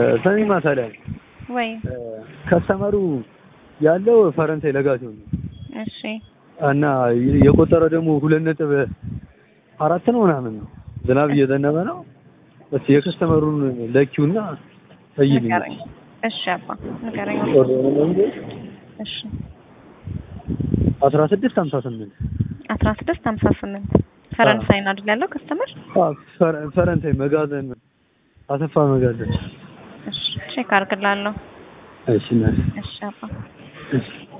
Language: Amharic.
ሰሚ ማሳሊያ ወይ ከስተመሩ ያለው ፈረንሳይ ለጋሲዮን ነው እሺ እና የቆጠረው ደግሞ ሁለት ነጥብ አራት ነው ምናምን ነው። ዝናብ እየዘነበ ነው። እስኪ የከስተመሩን ለኪውና እይልኝ። ንገረኝ። እሺ አባ ንገረኝ። እሺ አስራ ስድስት ሀምሳ ስምንት አስራ ስድስት ሀምሳ ስምንት ፈረንሳይ ነው አይደል ያለው ከስተመር? ፈረንሳይ መጋዘን አሰፋ መጋዘን። እሺ ቼክ አድርግላለሁ። እሺ እናቴ። እሺ አባ እሺ